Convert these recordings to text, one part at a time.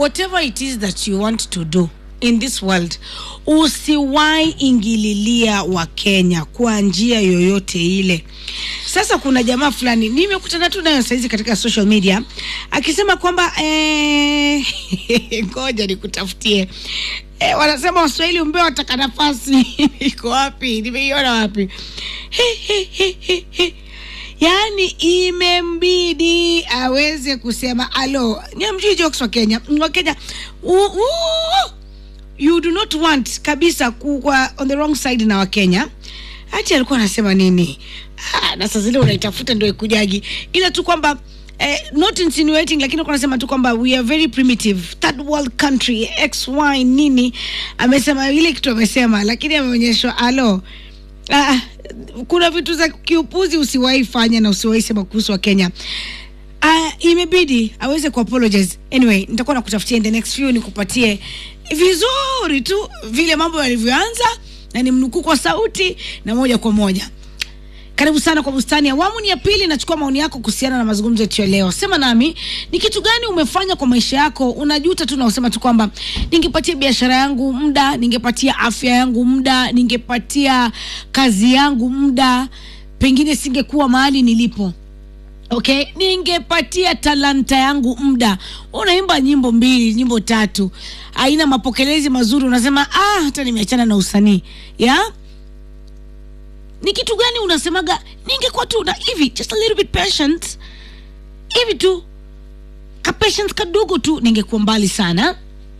whatever it is that you want to do in this world usiwai ingililia wa kenya kwa njia yoyote ile sasa kuna jamaa fulani nimekutana tu nayo sahizi katika social media akisema kwamba eh, ngoja nikutafutie eh, wanasema waswahili umbea wataka nafasi iko wapi nimeiona wapi He, he, he, he, he yaani imembidi aweze kusema alo niamjui jokes wa kenya wa kenya u, u, you do not want kabisa kuwa on the wrong side na wakenya hati alikuwa anasema nini ah, na saa zile unaitafuta ndo ikujagi ila tu kwamba Eh, not insinuating lakini alikuwa anasema tu kwamba we are very primitive third world country xy nini amesema ile kitu amesema lakini ameonyeshwa alo ah, kuna vitu za kiupuzi usiwahi fanya na usiwahi sema kuhusu wa kenya uh, imebidi aweze kuapologize anyway nitakuwa nakutafutia in the next few nikupatie vizuri tu vile mambo yalivyoanza na ni mnukuu kwa sauti na moja kwa moja karibu sana kwa bustani awamu ni ya pili nachukua maoni yako kuhusiana na mazungumzo yetu ya leo sema nami ni kitu gani umefanya kwa maisha yako unajuta tu na usema tu kwamba ningepatia biashara yangu muda ningepatia afya yangu muda ningepatia kazi yangu muda pengine singekuwa mahali nilipo okay ningepatia talanta yangu muda unaimba nyimbo mbili nyimbo tatu aina mapokelezi mazuri unasema ah hata nimeachana na usanii ya ni kitu gani unasemaga ningekuwa tu na hivi just a little bit patient hivi tu ka patience kadogo tu ningekuwa mbali sana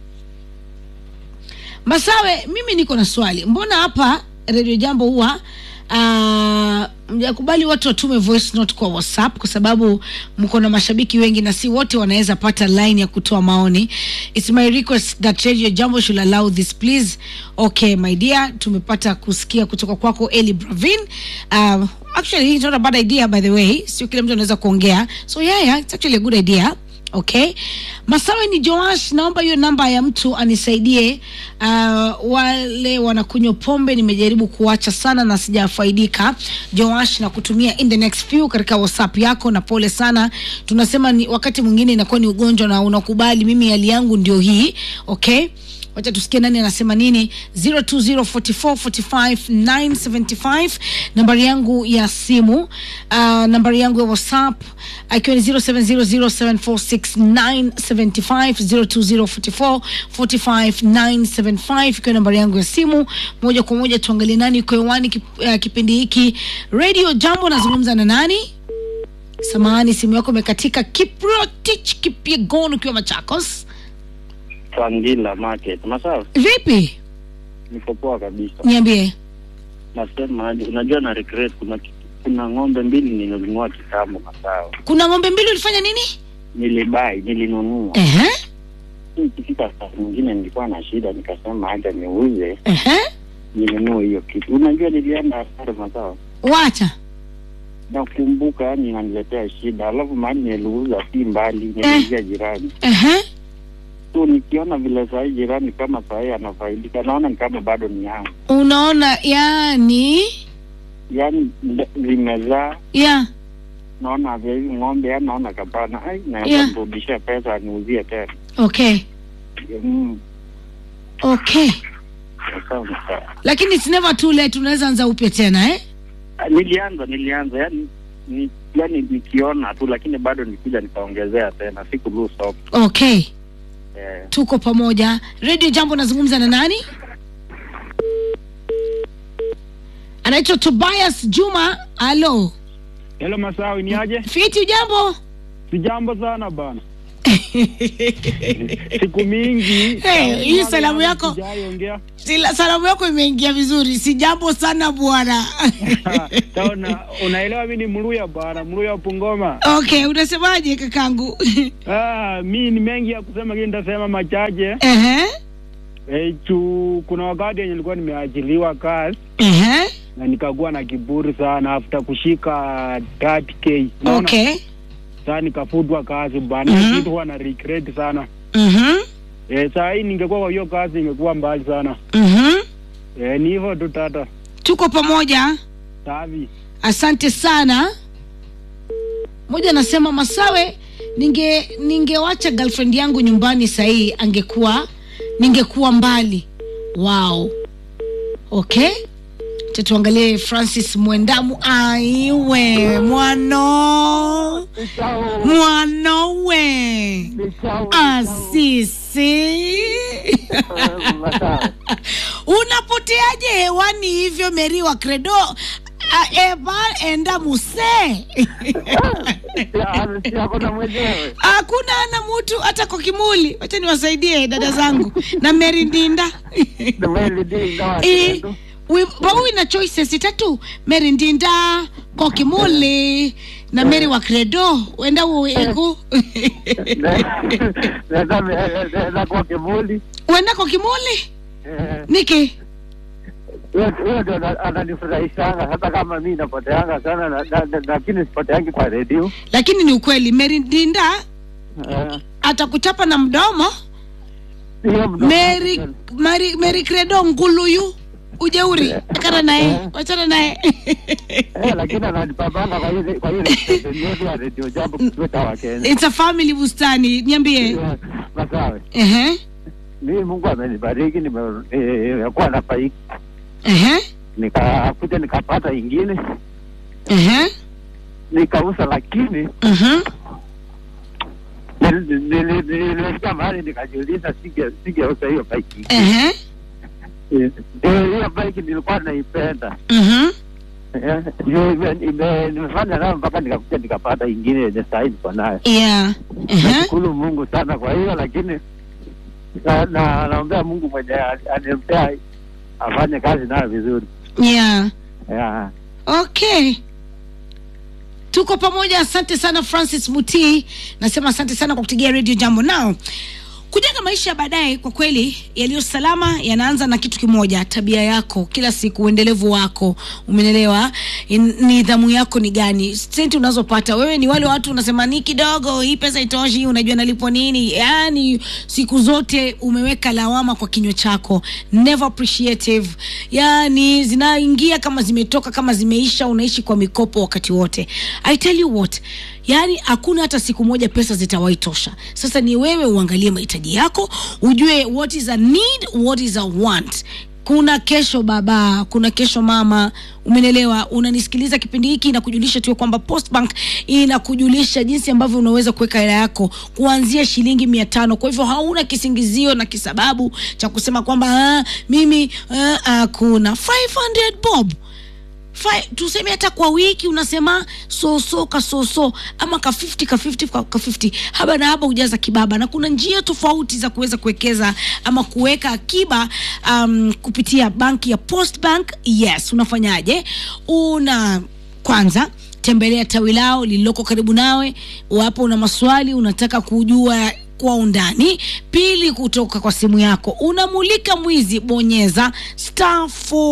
masawe mimi niko na swali mbona hapa redio jambo huwa uh, mjakubali watu watume voice note kwa whatsapp kwa sababu mko na mashabiki wengi na si wote wanaweza pata line ya kutoa maoni its my request that radio jambo should allow this please okay my dear tumepata kusikia kutoka kwako eli bravin uh, actually it's not a bad idea by the way sio kila mtu anaweza kuongea so yeah, yeah, it's actually a good idea okay masawe ni joash naomba hiyo namba ya mtu anisaidie uh, wale wanakunywa pombe nimejaribu kuacha sana na sijafaidika joash na kutumia in the next few katika whatsapp yako na pole sana tunasema ni wakati mwingine inakuwa ni ugonjwa na unakubali mimi hali yangu ndio hii okay wacha tusikie nani anasema nini 0204445975 nambari yangu ya simu uh, nambari yangu ya whatsapp akiwa ni 0700746975 0204445975 ikiwa nambari yangu ya simu moja kwa moja tuangalie nani iko hewani kip, uh, kipindi hiki radio jambo nazungumza na nani samahani simu yako imekatika kiprotich kipiegon ukiwa machakos Sangila Market. Masawa, vipi niko poa kabisa. niambie Nasema aje, unajua na regret kuna ki- kuna ng'ombe mbili nilinunua kitambo Masawa. kuna ng'ombe mbili ulifanya nini Nilibai, nilinunua. Ehe, Ikifika saa nyingine nilikuwa na shida nikasema acha niuze ehe. ninunue hiyo kitu. Unajua nilienda hasara Masawa. wacha Nakumbuka yani inaniletea shida. Alafu mahali niliuza si mbali, niliuzia jirani. Ehe. So nikiona vile saa hii jirani kama saa hii anafaidika, naona ni kama bado ni yangu. unaona yani Yaani nda- zimezaa ya naona vya hivi ng'ombe yani naona kapana ai Yeah. naweza mrudishia pesa aniuzie tena okay mm, okay sawa sawa. lakini it's never too late unaweza anza upya tena eh? Ah, nilianza nilianza yani ni, yani nikiona tu lakini bado nikuja nikaongezea tena siku lose hope okay eh, tuko pamoja radio jambo nazungumza na nani anaitwa tobias juma alo Hello Masawi, ni aje? fiti jambo Sijambo sana bana. Siku mingi. Hey, hii salamu yako- Sijaongea. Sila, salamu yako imeingia vizuri si jambo sana bwana Sawa na unaelewa mimi ni Mluya bana, Mluya Pungoma. okay unasemaje kakangu Ah, mimi ni mengi ya kusema lakini nitasema machache. Ehe, Eh, chu kuna wakati yenye nilikuwa nimeajiliwa kazi ehe, na nikakuwa na kiburi sana after kushika 30k. Unaona? okay Sasa nikafutwa kazi bana. Mhm. Kitu huwa na regret sana. Mhm, Eh, saa hii ningekuwa kwa hiyo kazi ingekuwa mbali sana. mhm. Eh, ni hivyo tu tata. tuko pamoja Savi. asante sana moja anasema masawe ninge ningewacha girlfriend yangu nyumbani sahii angekuwa ningekuwa mbali wow okay Acha tuangalie francis mwendamu aiwe mwano mwanowe asisi unapoteaje hewani hivyo meri wa credo A- eva enda muse Hakuna mwenyewe. hakuna ana mtu hata kwa kimuli wacha niwasaidie dada zangu na meri ndinda Eh, wi- bau ina choices tatu meri ndinda kwa kimuli na meri wa credo wenda uigu Naweza kuwa kivuli. wenda kwa kimuli Eh, niki huyo huyo ndo ana- ananifurahishanga hata kama mi napoteanga sana na- na- na- lakini sipoteangi kwa redio lakini ni ukweli meri ndinda Eh, atakuchapa na mdomo hiyo mdomo- meri meri meri credo nguluyu ujeuri achana naye wachana naye Eh, lakini ananipambanga kwa ile kwa ile station yetu ya redio jambo kituo cha Wakenya. it's a family bustani niambie Eh, Masawe, ehe mimi Mungu amenibariki, nime- eh, nimekuwa na faiki, ehe nikakuja nikapata ingine ehe nikauza, lakini mhm nil- nil- nil- nilifika mahali nikajiuliza, singe- singeuza hiyo faiki. ehe Eh, eh, hiyo faiki nilikuwa naipenda mhm Eh, ndio ime- ime- nimefanya nayo mpaka nikakuja nikapata ingine yenye sahii niko nayo. yeah ehe Nashukuru Mungu sana kwa hiyo, lakini na- na- naombea Mungu mwenye ali- alimpea afanye kazi nayo vizuri. yeah Yeah. okay tuko pamoja asante sana francis mutii nasema asante sana kwa kutegea radio jambo nao kujenga maisha ya baadaye kwa kweli yaliyo salama yanaanza na kitu kimoja tabia yako kila siku uendelevu wako umenelewa In- nidhamu yako ni gani senti unazopata wewe ni wale watu unasema ni kidogo hii pesa itoshi unajua nalipwa nini yaani siku zote umeweka lawama kwa kinywa chako never appreciative yaani zinaingia kama zimetoka kama zimeisha unaishi kwa mikopo wakati wote i tell you what yaani hakuna hata siku moja pesa zitawahi tosha sasa ni wewe uangalie mahitaji yako ujue what is a need what is a want kuna kesho baba kuna kesho mama umenelewa unanisikiliza kipindi hiki na kujulisha tu kwamba postbank inakujulisha jinsi ambavyo unaweza kuweka hela yako kuanzia shilingi mia tano kwa hivyo hauna kisingizio na kisababu cha kusema kwamba "Ah, mimi ah, hakuna 500 bob Fi- tuseme hata kwa wiki unasema soso kasoso ama ka 50 ka 50 ka ka 50 haba na haba ujaza kibaba na kuna njia tofauti za kuweza kuwekeza ama kuweka akiba um, kupitia banki ya post bank yes unafanyaje una kwanza tembelea tawi lao lililoko karibu nawe wapo una maswali unataka kujua kwa undani pili kutoka kwa simu yako unamulika mwizi bonyeza star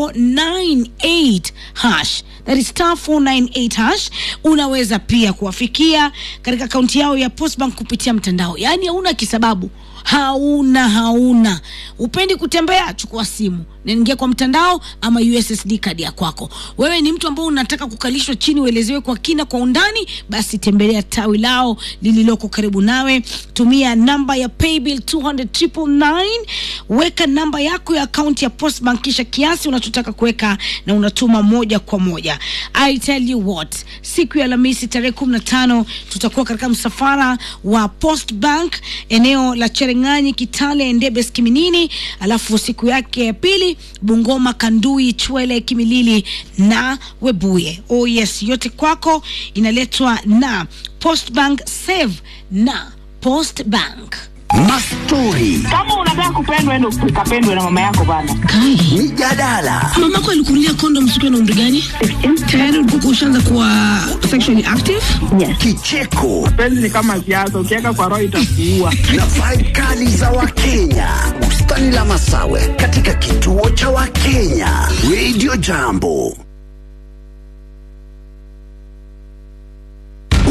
498 hash that is star 498 hash unaweza pia kuwafikia katika akaunti yao ya postbank kupitia mtandao yaani hauna kisababu hauna hauna upendi kutembea chukua simu naingia kwa mtandao ama ussd kadi ya kwako wewe ni mtu ambao unataka kukalishwa chini uelezewe kwa kina kwa undani basi tembelea tawi lao lililoko karibu nawe tumia namba ya paybill 200 weka namba yako ya akaunti ya postbank kisha kiasi unachotaka kuweka na unatuma moja kwa moja i tell you what siku ya alhamisi tarehe 15 tutakuwa katika msafara wa post bank eneo la cherengani kitale ndebes kiminini alafu siku yake ya pili bungoma kandui chwele kimilili na webuye oh yes yote kwako inaletwa na post bank save na post bank Mastori, kama unataka kupendwa ende ukapendwe na mama yako bana mijadala, mamako alikunulia kondom siku na umri gani tayari ulikuwa ushaanza kuwa sexually active kicheko penzi ni kama siasa ukiweka kwa roho itakuua na vibe kali za Wakenya. Bustani la Masawe katika kituo cha Wakenya. Radio Jambo.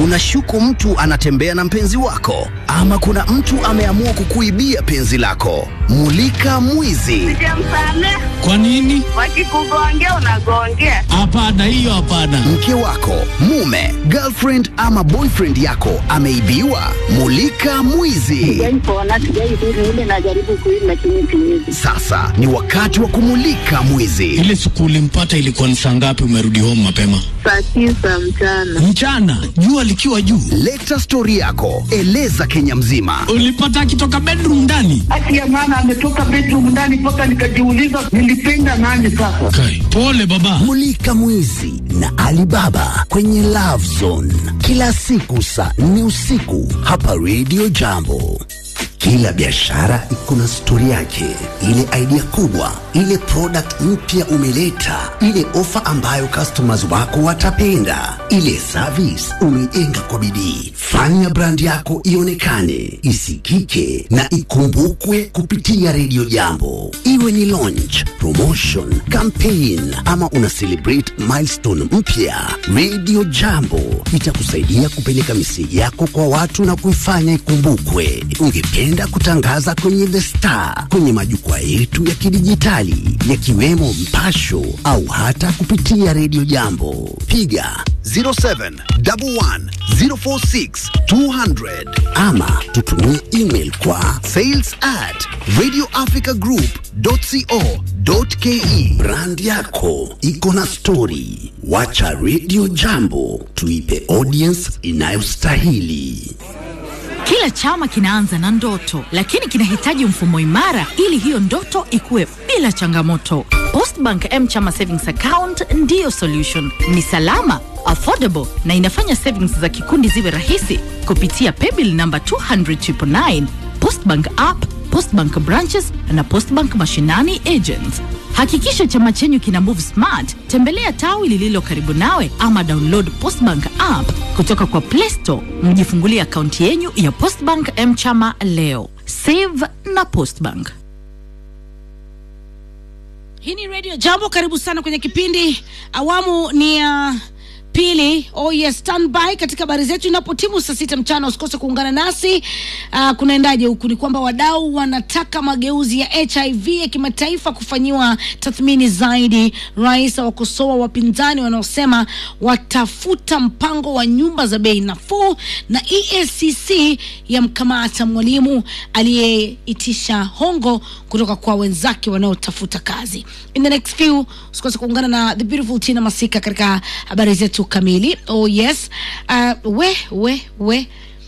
Unashuku mtu anatembea na mpenzi wako, ama kuna mtu ameamua kukuibia penzi lako. Mulika mwizi. Sijamsamea. Kwa nini? Wakikugongea unagongea. Hapana, hiyo hapana. Mke wako, mume, girlfriend ama boyfriend yako ameibiwa. Mulika mwizi. Sijaipona, sijaidhuru ile najaribu kuishi lakini siwezi. Sasa ni wakati wa kumulika mwizi. Ile siku ulimpata ilikuwa ni saa ngapi? Umerudi home mapema Saa tisa mchana. mchana, jua likiwa juu. Leta stori yako, eleza Kenya mzima. Ulipata akitoka bedroom ndani? Haki ya maana ametoka bedroom ndani mpaka nikajiuliza nilipenda nani sasa. Kai, pole baba. Mulika mwizi na Alibaba kwenye Love Zone kila siku saa nne usiku hapa Radio Jambo. Kila biashara iko na stori yake, ile idea kubwa, ile product mpya umeleta, ile ofa ambayo customers wako watapenda, ile service umeijenga kwa bidii. Fanya brand yako ionekane, isikike na ikumbukwe kupitia Radio Jambo, iwe ni launch, promotion, campaign ama una celebrate milestone mpya. Radio Jambo itakusaidia kupeleka miseji yako kwa watu na kuifanya ikumbukwe. Ungependa kutangaza kwenye The Star, kwenye majukwaa yetu ya kidijitali yakiwemo Mpasho au hata kupitia Radio Jambo, piga 0711046200 ama tutumie email kwa sales at radioafricagroup.co.ke. Brand yako iko na stori, wacha Radio Jambo tuipe audience inayostahili. Kila chama kinaanza na ndoto, lakini kinahitaji mfumo imara ili hiyo ndoto ikuwe bila changamoto. Postbank M Chama Savings Account ndiyo solution. Ni salama, affordable na inafanya savings za kikundi ziwe rahisi kupitia paybill namba 20099, Postbank app, Postbank branches na Postbank mashinani agents. Hakikisha chama chenyu kina move smart. Tembelea tawi lililo karibu nawe ama download Postbank app kutoka kwa Play Store, mjifungulie akaunti yenyu ya Postbank M Chama leo. Save na Postbank. hii ni radio jambo karibu sana kwenye kipindi awamu ni ya pili oh yes, standby katika habari zetu inapotimu saa sita mchana usikose kuungana nasi uh, kunaendaje huku ni kwamba wadau wanataka mageuzi ya hiv ya kimataifa kufanyiwa tathmini zaidi rais awakosoa wapinzani wanaosema watafuta mpango wa nyumba za bei nafuu na EACC yamkamata mwalimu aliyeitisha hongo kutoka kwa wenzake wanaotafuta kazi in the next few usikose kuungana na the beautiful tina masika katika habari zetu kamili oh yes uh, we we we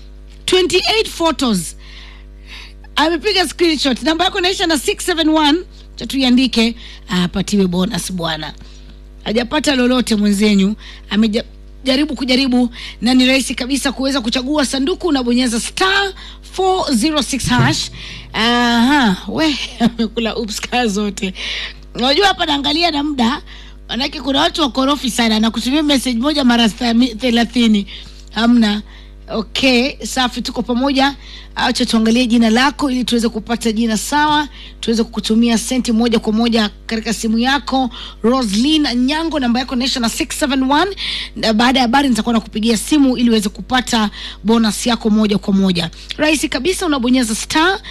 28 photos amepiga screenshot namba yako inaisha na 671 chatuiandike apatiwe bonus bwana hajapata lolote mwenzenyu amejaribu kujaribu na ni rahisi kabisa kuweza kuchagua sanduku unabonyeza star 406 hash aha we amekula upska zote unajua hapa naangalia na muda manake kuna watu wakorofi sana na kutumia message moja mara thami- thelathini hamna okay safi tuko pamoja acha tuangalie jina lako ili tuweze kupata jina sawa tuweze kukutumia senti moja kwa moja katika simu yako roslin nyango namba yako inaisha na 671 na baada ya habari nitakuwa nakupigia simu ili uweze kupata bonus yako moja kwa moja rahisi kabisa unabonyeza star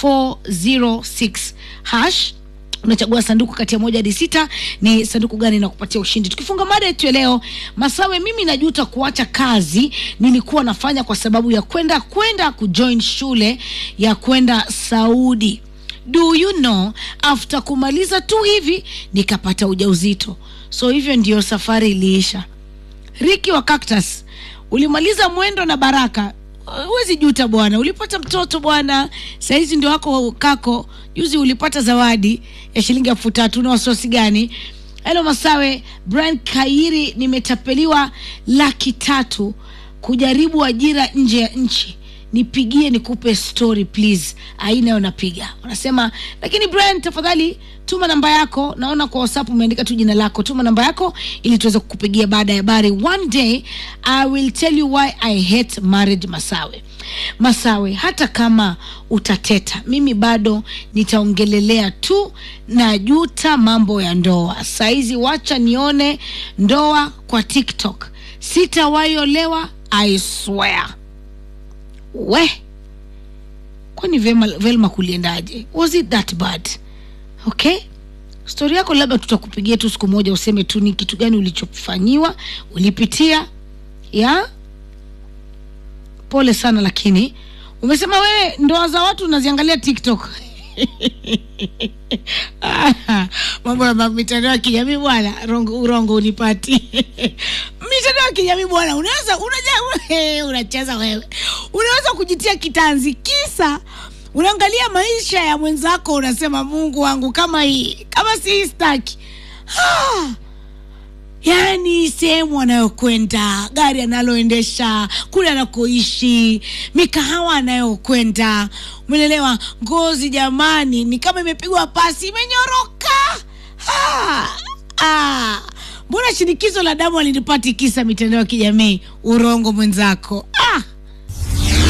406 hash unachagua sanduku kati ya moja hadi sita ni sanduku gani na kupatia ushindi tukifunga mada yetu ya leo masawe mimi najuta kuacha kazi nilikuwa nafanya kwa sababu ya kwenda kwenda kujoin shule ya kwenda saudi do you know after kumaliza tu hivi nikapata ujauzito so hivyo ndio safari iliisha riki wa cactus ulimaliza mwendo na baraka huwezi juta bwana ulipata mtoto bwana sahizi ndio wako kako juzi ulipata zawadi ya shilingi elfu tatu na wasiwasi gani helo masawe brian kairi nimetapeliwa laki tatu kujaribu ajira nje ya nchi nipigie nikupe story please ainayo napiga wanasema lakini brian tafadhali tuma namba yako naona kwa whatsapp umeandika tu jina lako tuma namba yako ili tuweze kukupigia baada ya habari one day i will tell you why i hate marriage masawe masawe hata kama utateta mimi bado nitaongelelea tu na juta mambo ya ndoa saizi wacha nione ndoa kwa tiktok sitawaiolewa i swear we kwani Velma, Velma kuliendaje was it that bad okay stori yako labda tutakupigia tu siku moja useme tu ni kitu gani ulichofanyiwa ulipitia ya pole sana lakini umesema wewe ndoa za watu unaziangalia tiktok Ah, mambo ya ma- mitandao ya kijamii bwana rongo- urongo unipati mitandao ya kijamii bwana unaweza unaja unacheza wewe unaweza kujitia kitanzi kisa unaangalia maisha ya mwenzako unasema mungu wangu kama hii kama si hii staki ah yaani sehemu anayokwenda gari analoendesha kule anakoishi mikahawa anayokwenda umeelewa ngozi jamani ni kama imepigwa pasi imenyoroka ah, ah. mbona shinikizo la damu alinipati kisa mitandao ya kijamii urongo mwenzako